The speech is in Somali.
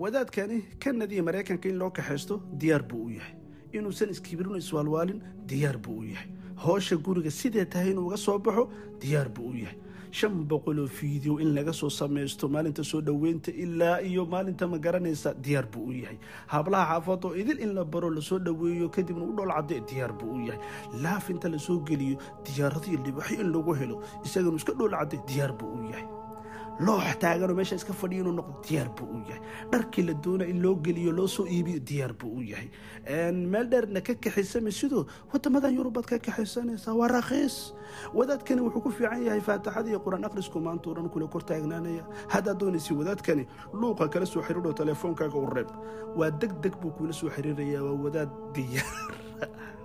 wadaadkani kanada iyo maraykanka in loo kaxaysto diyaar buu u yahay inuusan iskibirino iswaalwaalin diyaar buu u yahay hoosha guriga sidee tahay inuu uga soo baxo diyaar buu u yahay shan boqoloo fiideo in laga soo samaysto maalinta soo dhoweynta ilaa iyo maalinta ma garanaysa diyaar buu u yahay hablaha xaafad oo idil in la baro lasoo dhoweeyo kadibna u dhool cadde diyaar buu u yahay laaf inta lasoo geliyo diyaaradiyo dhibaxyo in lagu helo isaganu iska dhool cadde diyaar buu u yahay loox taaganoo meesha iska fadhiyo inuu noqdo diyaar buu u yahay dharkii la doona in loo geliyo loo soo iibiyo diyaar buu u yahay meel dheerna ka kaxaysama sidoo wadamadan yurubaad ka kaxaysanaysaa waa rakhiis wadaadkani wuxuu ku fiican yahay faatixada iyo qur-aan akhrisku maanta o dhan kula kor taagnaanaya haddaad doonaysi wadaadkani luuqa kala soo xiriiro telefoonkaaga u reeb waa deg deg buu kula soo xiriirayaa waa wadaad diyaar